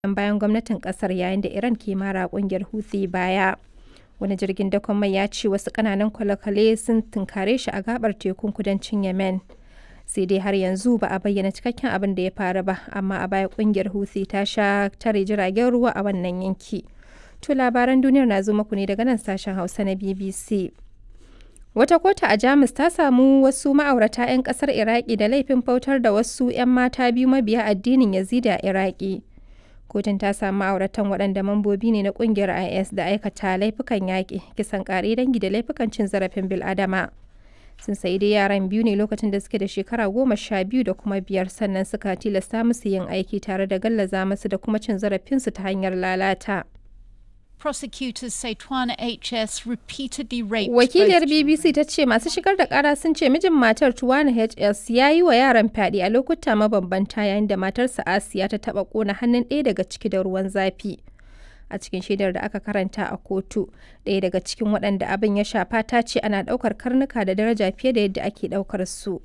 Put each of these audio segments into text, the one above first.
goyon bayan gwamnatin kasar yayin da Iran ke mara kungiyar Houthi baya. Wani jirgin dakon mai ya ce wasu kananan kwale-kwale sun tunkare shi a gabar tekun kudancin Yemen. Sai dai har yanzu ba a bayyana cikakken abin da ya faru ba, amma a baya kungiyar Houthi ta sha tare jiragen ruwa a wannan yanki. To labaran duniyar na zo muku ne daga nan sashen Hausa na BBC. Wata kotu a Jamus ta samu wasu ma'aurata 'yan kasar Iraki da laifin bautar da wasu 'yan mata biyu mabiya addinin Yazidi a Iraki. Kotun ta samu ma'auratan waɗanda mambobi ne na ƙungiyar IS da aikata laifukan yaƙi, kisan ƙare dangi da laifukan cin zarafin bil'adama. Sun sayi dai yaran biyu ne lokacin da suke da shekara goma sha biyu da kuma biyar sannan suka tilasta musu yin aiki tare da gallaza musu da kuma cin zarafinsu ta hanyar lalata. Prosecutors say Twana HS repeatedly raped Wakiliyar both BBC ta ce masu shigar da kara sun ce mijin matar Tuwana HS ya yi wa yaran fyaɗe a lokuta mabambanta yayin da matarsa Asiya ta taɓa ƙona hannun ɗaya daga ciki da ruwan zafi. A cikin shaidar da aka karanta a kotu, ɗaya daga cikin waɗanda abin ya shafa ta ce ana ɗaukar karnuka da daraja fiye da yadda ake ɗaukar su.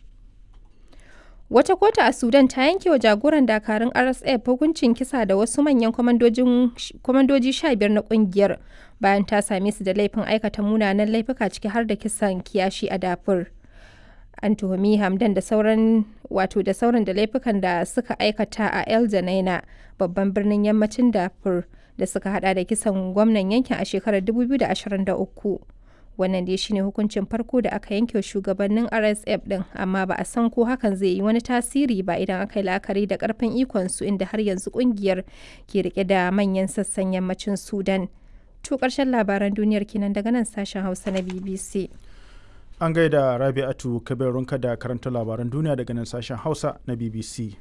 Wata kotu a Sudan ta yanke wa jagoran dakarun RSF hukuncin kisa da wasu manyan kwamandoji sha biyar na kungiyar bayan ta same su da laifin aikata munanan laifuka ciki har da kisan kiyashi a dafur. An tuhumi Hamdan da sauran wato da sauran da laifukan da suka aikata a El Janaina babban birnin yammacin dafur da suka hada da kisan gwamnan yankin a shekarar 2023. wannan dai shine hukuncin farko da aka yanke shugabannin rsf din amma ba a san ko hakan zai yi wani tasiri ba idan aka yi la'akari da karfin ikonsu inda har yanzu kungiyar ke rike da manyan sassan yammacin sudan to karshen labaran duniyar kenan daga nan sashen hausa na bbc An gaida Rabi'atu Kabirunka da karanta labaran duniya daga nan sashen Hausa na BBC.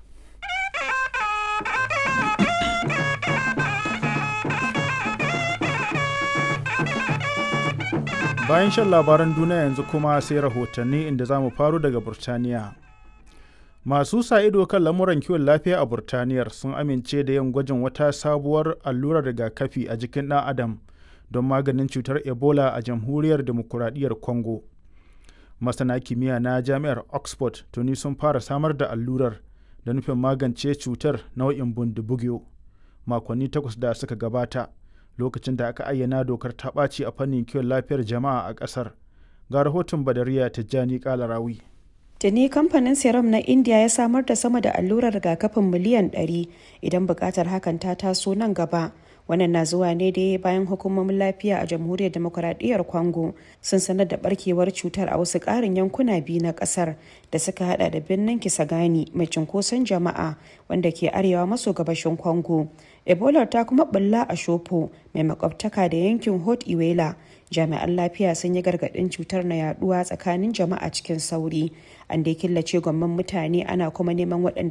Bayan shan labaran duniya yanzu kuma sai rahotanni inda za mu faro daga Burtaniya. Masu sa ido kan lamuran kiwon lafiya a Burtaniyar sun amince da yin gwajin wata sabuwar allurar rigakafi a jikin ɗan Adam don maganin cutar Ebola a jamhuriyar demokuraɗiyyar Congo. Masana kimiyya na jami'ar Oxford tuni sun fara samar da allurar da nufin magance cutar nau'in bundibugyo makonni takwas da suka gabata. lokacin da aka ayyana dokar ta ɓaci a fannin kiwon lafiyar jama'a a ƙasar ga rahoton badariya tijjani kalarawi Tuni kamfanin serum na India ya samar da sama da allurar rigakafin miliyan 100 idan buƙatar hakan ta taso nan gaba. Wannan na zuwa ne da bayan hukumomin lafiya a jamhuriyar demokuraɗiyyar Congo sun sanar da barkewar cutar a wasu ƙarin yankuna biyu na ƙasar da suka hada da birnin Kisagani mai cunkoson jama'a wanda ke arewa maso gabashin Congo. Ebola ta kuma bulla a Shopo mai makwabtaka da yankin Hot Iwela. Jami'an lafiya sun yi gargaɗin cutar na yaduwa tsakanin jama'a cikin sauri. An dai killace gwamman mutane ana kuma neman waɗanda